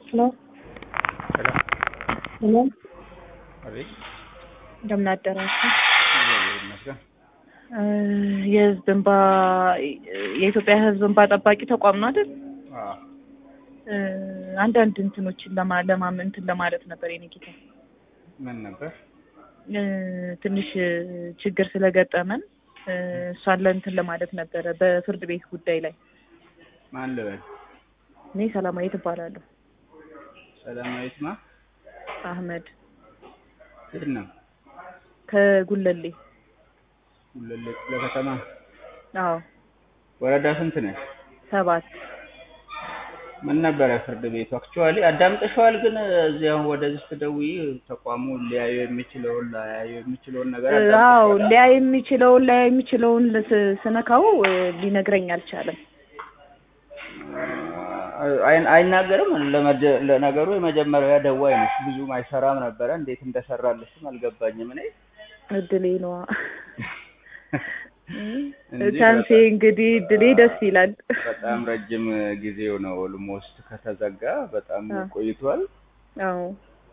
ሄሎ ሰላም ሄሎ አቤት። እንደምን አደራችሁ? እግዚአብሔር ይመስገን። እ የህዝብ እንባ የኢትዮጵያ ህዝብ እንባ ጠባቂ ተቋም ነው አይደል? አዎ እ አንዳንድ እንትኖችን ለማ ለማም እንትን ለማለት ነበር የኔ ጌታ ምን ነበር? እ ትንሽ እ ችግር ስለገጠመን እ እሷን ለእንትን ለማለት ነበረ በፍርድ ቤት ጉዳይ ላይ ማን ልበል? እኔ ሰላማዊት እባላለሁ። ሰላማዊት ማ አህመድ የት ነው? ከጉለሌ ጉለሌ ክፍለ ከተማ አዎ ወረዳ ስንት ነሽ? ሰባት ምን ነበረ ፍርድ ቤቱ? አክቹዋሊ አዳምጠሽዋል? ግን እዚህ አሁን ወደዚህ ስትደውይ ተቋሙ ሊያዩ የሚችለውን ላያዩ የሚችለውን ነገር እ አዎ ሊያይ የሚችለውን ሊያይ የሚችለውን ስ- ስነካው እ ሊነግረኝ አልቻለም። አይ- አይናገርም። ለመደ- ለነገሩ የመጀመሪያ ደዋይ ነሽ። ብዙም አይሰራም ነበረ። እንዴት እንደሰራልሽም አልገባኝም እኔ እድሌ ነዋ እንጂ ቻንሴ በጣም- እንግዲህ እድሌ ደስ ይላል። በጣም ረጅም ጊዜው ነው። ኦልሞስት ከተዘጋ በጣም አዎ። ቆይቷል። አዎ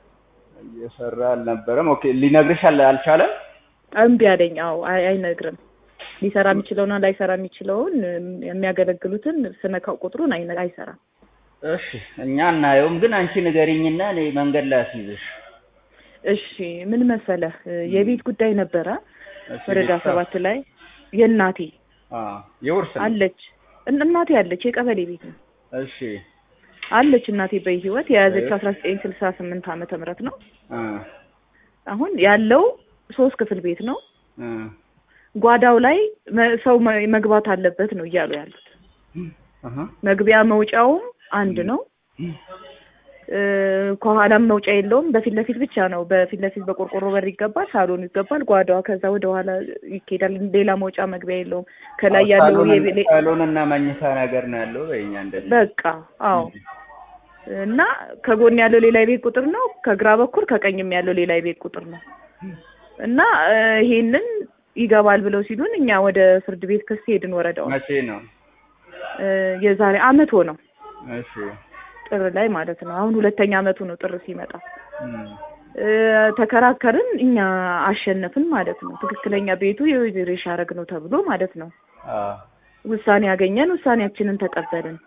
እየሰራ አልነበረም። ኦኬ ሊነግርሽ አል- አልቻለም። እምቢ አለኝ። አዎ አይ አይነግርም። ሊሰራ የሚችለውና ላይሰራ የሚችለውን እም፣ የሚያገለግሉትን ስነካው ቁጥሩን አይነ- አይሰራም። እሺ እኛ እናየውም፣ ግን አንቺ ንገሪኝና እኔ መንገድ ላይ አስይዝሽ። እሺ ምን መሰለህ እ የቤት ጉዳይ ነበረ እሺ፣ ወረዳ ቤተሰብ- ሰባት ላይ የእናቴ አዎ፣ የውርስ ነው። አለች እን- እናቴ አለች የቀበሌ ቤት ነው እሺ አለች እናቴ በህይወት የያዘችው እሺ። አስራ ዘጠኝ ስልሳ ስምንት ዓመተ ምህረት ነው። እ አሁን ያለው ሶስት ክፍል ቤት ነው። እ ጓዳው ላይ መ- ሰው መ- መግባት አለበት ነው እያሉ ያሉት። አሃ መግቢያ መውጫውም አንድ ነው። እ ከኋላም መውጫ የለውም። በፊት ለፊት ብቻ ነው። በፊት ለፊት በቆርቆሮ በር ይገባል፣ ሳሎኑ ይገባል፣ ጓዳዋ ከዛ ወደ ኋላ ይኬዳል። ሌላ መውጫ መግቢያ የለውም። ከላይ ያለው ሳሎን- የቤ- ሳሎን እና መኝታ ነገር ነው ያለው በእኛ እንደዚህ በቃ አዎ። እና ከጎን ያለው ሌላ የቤት ቁጥር ነው። ከግራ በኩል ከቀኝም ያለው ሌላ የቤት ቁጥር ነው። እና እ ይሄንን ይገባል ብለው ሲሉን እኛ ወደ ፍርድ ቤት ክስ ሄድን። ወረዳው መቼ ነው? እ የዛሬ አመት ሆነው እሺ ጥር ላይ ማለት ነው። አሁን ሁለተኛ አመቱ ነው ጥር ሲመጣ እም፣ እ ተከራከርን። እኛ አሸነፍን ማለት ነው። ትክክለኛ ቤቱ የወይዘሮ ሻረግ ነው ተብሎ ማለት ነው። አዎ ውሳኔ ያገኘን፣ ውሳኔያችንን ተቀበልን።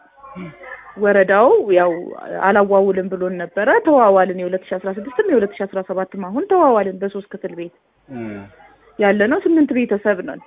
ወረዳው ያው አላዋውልም ብሎን ነበረ። ተዋዋልን። የሁለት ሺ አስራ ስድስትም የሁለት ሺ አስራ ሰባትም አሁን ተዋዋልን። በሶስት ክፍል ቤት እም፣ ያለ ነው። ስምንት ቤተሰብ ነን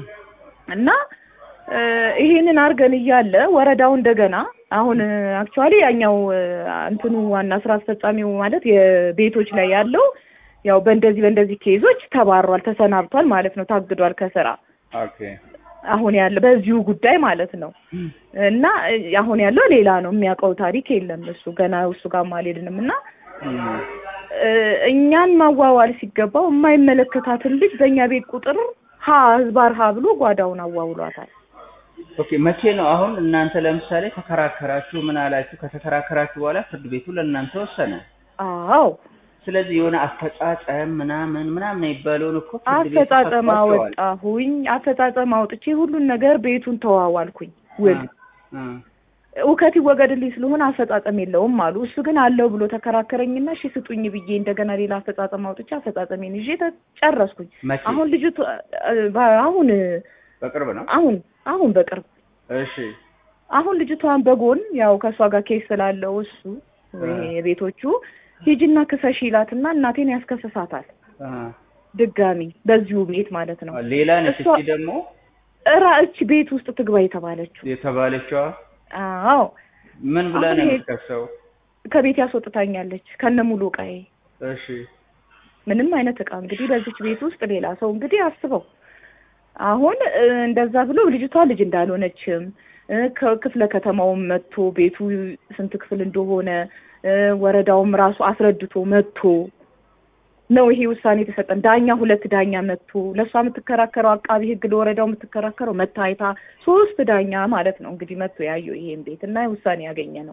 እና እ ይሄንን አድርገን እያለ ወረዳው እንደገና አሁን አክቹዋሊ ያኛው እ እንትኑ ዋና ስራ አስፈጻሚው ማለት የቤቶች ላይ ያለው ያው በእንደዚህ በእንደዚህ ኬዞች ተባሯል፣ ተሰናብቷል ማለት ነው። ታግዷል ከስራ ኦኬ አሁን ያለ በዚሁ ጉዳይ ማለት ነው። እና እ አሁን ያለው ሌላ ነው። የሚያውቀው ታሪክ የለም እሱ ገና እሱ ጋር አልሄድንም እና እም፣ እ እኛን ማዋዋል ሲገባው የማይመለከታትን ልጅ በእኛ ቤት ቁጥር ሀ ህዝባር ሀ ብሎ ጓዳውን አዋውሏታል። ኦኬ መቼ ነው አሁን እናንተ ለምሳሌ ተከራከራችሁ ምን አላችሁ? ከተከራከራችሁ በኋላ ፍርድ ቤቱ ለእናንተ ወሰነ። አዎ ስለዚህ የሆነ አፈጻጸም ምናምን ምናምን የሚባለውን እኮ ፍርድ ቤቱ አፈጻጸም ሰጥቷቸዋል። አወጣሁኝ። አፈጻጸም አውጥቼ ሁሉን ነገር ቤቱን ተዋዋልኩኝ። ውል እ፣ እውከት ይወገድልኝ ስለሆነ አፈጻጸም የለውም አሉ። እሱ ግን አለው ብሎ ተከራከረኝና እሺ ስጡኝ ብዬ እንደገና ሌላ አፈጻጸም አውጥቼ አፈጻጸሜን ይዤ ተጨረስኩኝ። መቼ? አሁን ልጅቱ እ፣ በ- አሁን በቅርብ ነው። አሁን አሁን በቅርብ እሺ አሁን ልጅቷን በጎን ያው ከእሷ ጋር ኬስ ስላለው እሱ ወይ የቤቶቹ ሂጂና ክሰሽ ይላትና እናቴን ያስከስሳታል እ፣ ድጋሚ በዚሁ ቤት ማለት ነው። ሌላ ነች እሷ- እቺ ደግሞ እራ እች ቤት ውስጥ ትግባ የተባለችው የተባለችዋ አዎ ምን ብላ አሁን ነው ይሄ- የምትከሰው? ከቤት ያስወጥታኛለች ከነ ሙሉ እቃዬ እሺ ምንም አይነት እቃ እንግዲህ በዚች ቤት ውስጥ ሌላ ሰው እንግዲህ አስበው አሁን እ፣ እንደዛ ብሎ ልጅቷ ልጅ እንዳልሆነችም እ፣ ከክፍለ ከተማውም መጥቶ ቤቱ ስንት ክፍል እንደሆነ እ፣ ወረዳውም ራሱ አስረድቶ መጥቶ ነው ይሄ ውሳኔ የተሰጠን። ዳኛ ሁለት ዳኛ መጥቶ ለእሷ የምትከራከረው አቃቢ ሕግ ለወረዳው የምትከራከረው መታየታ ሶስት ዳኛ ማለት ነው እንግዲህ መጥቶ ያየው ይሄን ቤት እና ውሳኔ ያገኘ ነው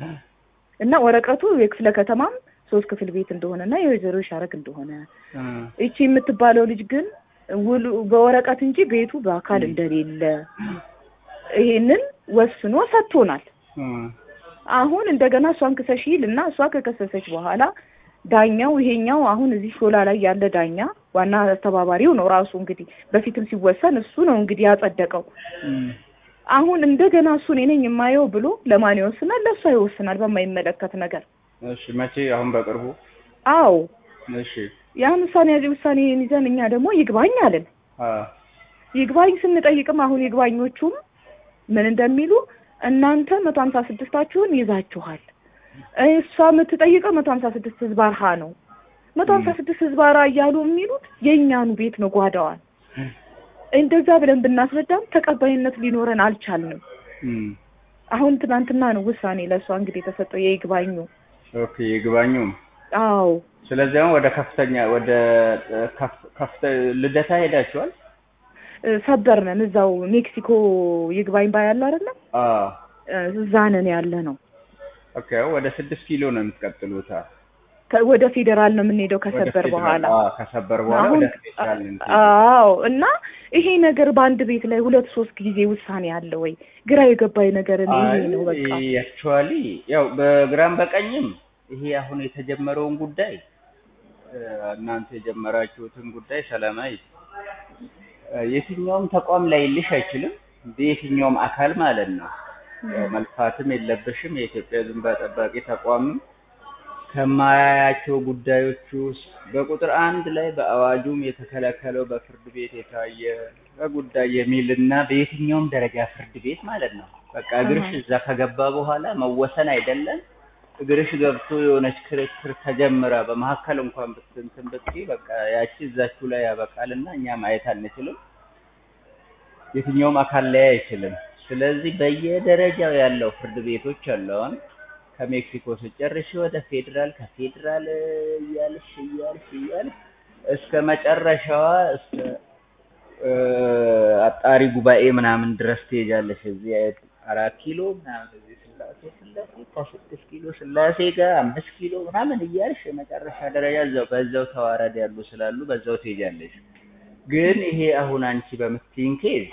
እና ወረቀቱ የክፍለ ከተማም ሶስት ክፍል ቤት እንደሆነ እና የወይዘሮ ሻረግ እንደሆነ እ፣ ይቺ የምትባለው ልጅ ግን ውሉ በወረቀት እንጂ ቤቱ በአካል እንደሌለ ይሄንን ወስኖ ሰጥቶናል። እ፣ አሁን እንደገና እሷን ክሰሽ ይልና እሷ ከከሰሰች በኋላ ዳኛው ይሄኛው አሁን እዚህ ሾላ ላይ ያለ ዳኛ ዋና አስተባባሪው ነው ራሱ እንግዲህ በፊትም ሲወሰን እሱ ነው እንግዲህ ያጸደቀው። እም፣ አሁን እንደገና እሱ እኔ ነኝ የማየው ብሎ ለማን ይወስናል? ለእሷ ይወስናል በማይመለከት ነገር። እሺ መቼ? አሁን በቅርቡ? አዎ እሺ ያን ውሳኔ ያዚ ውሳኔን ይዘን እኛ ደግሞ ይግባኝ አለን። አ ይግባኝ ስንጠይቅም አሁን ይግባኞቹም ምን እንደሚሉ እናንተ መቶ ሀምሳ ስድስታችሁን ይዛችኋል፣ እሷ የምትጠይቀው መቶ ሀምሳ ስድስት ህዝባር ሀ ነው። መቶ ሀምሳ ስድስት ህዝባር ሀ እያሉ የሚሉት የእኛኑ ቤት ነው ጓዳዋን። እንደዛ ብለን ብናስረዳም ተቀባይነት ሊኖረን አልቻልንም። እም፣ አሁን ትናንትና ነው ውሳኔ ለእሷ እንግዲህ የተሰጠው የይግባኙ። ኦኬ ይግባኙም። አዎ ስለዚህ አሁን ወደ ከፍተኛ ወደ ከፍ- ከፍተ ልደታ ሄዳችኋል? እ፣ ሰበር ነን እዛው ሜክሲኮ ይግባኝ ባያለ አይደለም አ እዛ ነን ያለ ነው። ኦኬ ወደ ስድስት ኪሎ ነው የምትቀጥሉት? አ ከ- ወደ ፌዴራል ነው የምንሄደው ወደ ከሰበር ፌዴራል፣ በኋላ አ ከሰበር በኋላ አሁን ወደ ፌዴራል ነው የምትሄዱት? አዎ እና ይሄ ነገር በአንድ ቤት ላይ ሁለት ሶስት ጊዜ ውሳኔ አለ ወይ? ግራ የገባኝ ነገር እኔ ይሄ ነው በቃ። አክቹዋሊ ያው በግራም በቀኝም ይሄ አሁን የተጀመረውን ጉዳይ እ፣ እናንተ የጀመራችሁትን ጉዳይ ሰላማዊ እ፣ የትኛውም ተቋም ላይ ልሽ አይችልም በየትኛውም አካል ማለት ነው። ያው መልፋትም የለብሽም። የኢትዮጵያ ሕዝብ እንባ ጠባቂ ተቋምም ከማያያቸው ጉዳዮች ውስጥ በቁጥር አንድ ላይ በአዋጁም የተከለከለው በፍርድ ቤት የታየ በጉዳይ የሚልና በየትኛውም ደረጃ ፍርድ ቤት ማለት ነው። በቃ እግርሽ እዛ ከገባ በኋላ መወሰን አይደለም እግርሽ ገብቶ የሆነች ክርክር ተጀምራ በመሀከል እንኳን ብትንትን ብትይ በቃ ያቺ እዛችሁ ላይ ያበቃልና እኛ ማየት አንችልም። የትኛውም አካል ላይ አይችልም። ስለዚህ በየደረጃው ያለው ፍርድ ቤቶች አሉ። አሁን ከሜክሲኮ ስጨርሽ ወደ ፌዴራል፣ ከፌዴራል እያልሽ እያልሽ እያልሽ እስከ መጨረሻዋ እስከ እ፣ አጣሪ ጉባኤ ምናምን ድረስ ትሄጃለሽ። እዚህ አራት ኪሎ ምናምን እዚህ ስላሴ ስላሴ ከስድስት ኪሎ ስላሴ ጋር አምስት ኪሎ ምናምን እያልሽ የመጨረሻ ደረጃ እዛው በዛው ተዋረድ ያሉ ስላሉ በዛው ትሄጃለሽ። ግን ይሄ አሁን አንቺ በምትይኝ ኬዝ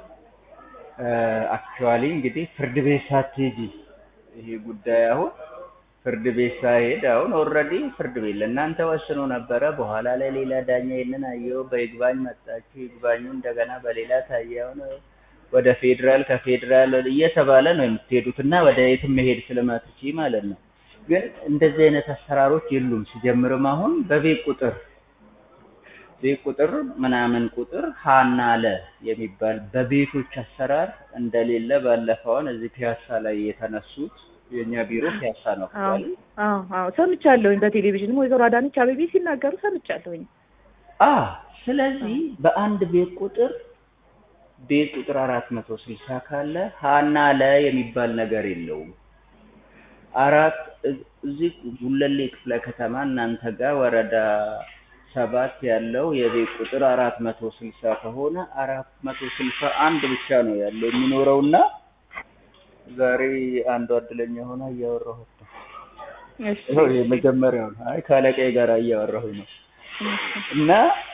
አክቹዋሊ እንግዲህ ፍርድ ቤት ሳትሄጂ ይሄ ጉዳይ አሁን ፍርድ ቤት ሳይሄድ አሁን ኦልሬዲ ፍርድ ቤት ለእናንተ ወስኖ ነበረ። በኋላ ላይ ሌላ ዳኛ ይህንን አየው፣ በይግባኝ መጣችሁ። ይግባኙ እንደገና በሌላ ታየ። አሁን ወደ ፌዴራል ከፌዴራል እየተባለ ነው የምትሄዱት እና ወደ የትም መሄድ ስለማትቺ ማለት ነው። ግን እንደዚህ አይነት አሰራሮች የሉም። ሲጀምርም አሁን በቤት ቁጥር ቤት ቁጥር ምናምን ቁጥር ሀና ለ የሚባል በቤቶች አሰራር እንደሌለ ባለፈውን እዚህ ፒያሳ ላይ የተነሱት የእኛ ቢሮ ፒያሳ ነው አዎ አክቹዋሊ አዎ አዎ ሰምቻለሁኝ። በቴሌቪዥንም ወይዘሮ አዳነች አቤቤ ሲናገሩ ሰምቻለሁኝ። አ ስለዚህ በአንድ ቤት ቁጥር ቤት ቁጥር አራት መቶ ስልሳ ካለ ሀና ለ የሚባል ነገር የለውም። አራት እ- እዚህ ጉለሌ ክፍለ ከተማ እናንተ ጋር ወረዳ ሰባት ያለው የቤት ቁጥር አራት መቶ ስልሳ ከሆነ አራት መቶ ስልሳ አንድ ብቻ ነው ያለው የሚኖረውና ዛሬ አንዷ እድለኛ ሆና እያወራሁት ነው። እሺ ይኸው የመጀመሪያው ነው። አይ ከአለቃዬ ጋር እያወራሁኝ ነው። እና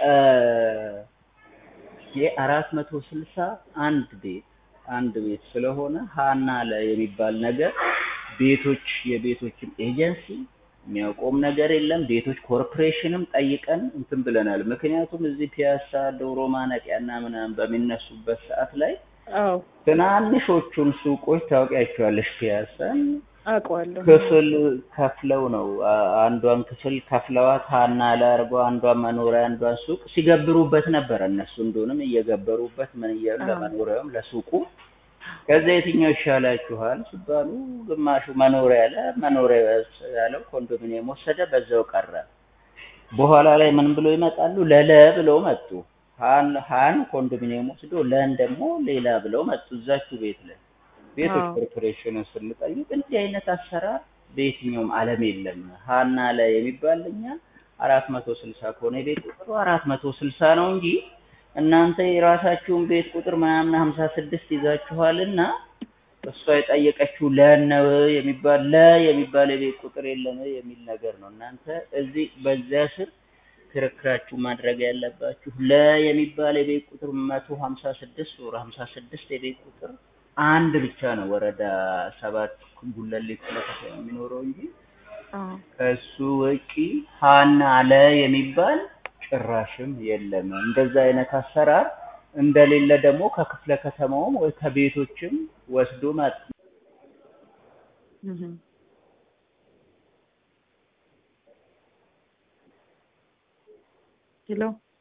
የአራት መቶ ስልሳ አንድ ቤት አንድ ቤት ስለሆነ ሀና ለ የሚባል ነገር ቤቶች የቤቶችም ኤጀንሲ የሚያውቀውም ነገር የለም። ቤቶች ኮርፖሬሽንም ጠይቀን እንትን ብለናል። ምክንያቱም እዚህ ፒያሳ ዶሮ ማነቂያና ምናምን በሚነሱበት ሰዓት ላይ አዎ ትናንሾቹን ሱቆች ታውቂያቸዋለሽ ፒያሳን አውቀዋለሁ። ክፍል ከፍለው ነው አ- አንዷን ክፍል ከፍለዋት ሀና ላርጎ አንዷን መኖሪያ አንዷን ሱቅ ሲገብሩበት ነበር። እነሱ እንደሆንም እየገበሩበት ምን እያሉ አዎ። ለመኖሪያውም ለሱቁ ከዛ የትኛው ይሻላችኋል ሲባሉ ግማሹ መኖሪያ ያለ መኖሪያ ያለው ኮንዶሚኒየም ወሰደ፣ በዛው ቀረ። በኋላ ላይ ምን ብሎ ይመጣሉ? ለለ ብለው መጡ። ሀን ሀን ኮንዶሚኒየም ወስዶ ለን ደግሞ ሌላ ብለው መጡ። እዛችሁ ቤት ላይ ቤቶች አዎ። ኮርፖሬሽንን ስንጠይቅ እንዲህ አይነት አሰራር በየትኛውም ዓለም የለም። ሀና ላይ የሚባል እኛ አራት መቶ ስልሳ ከሆነ የቤት ቁጥሩ አራት መቶ ስልሳ ነው እንጂ እናንተ የራሳችሁን ቤት ቁጥር ምናምን ሀምሳ ስድስት ይዛችኋልና እሷ የጠየቀችው ለነው የሚባል ለ የሚባል የቤት ቁጥር የለም የሚል ነገር ነው። እናንተ እዚህ በዚያ ስር ክርክራችሁ ማድረግ ያለባችሁ ለ የሚባል የቤት ቁጥር መቶ ሀምሳ ስድስት ወር ሀምሳ ስድስት የቤት ቁጥር አንድ ብቻ ነው ወረዳ ሰባት ጉለሌ ክፍለ ከተማ የሚኖረው እንጂ አዎ ከሱ ውጪ ሀና አለ የሚባል ጭራሽም የለም። እንደዛ አይነት አሰራር እንደሌለ ደግሞ ከክፍለ ከተማውም ወይ ከቤቶችም ወስዶ ማጥ እህ ሄሎ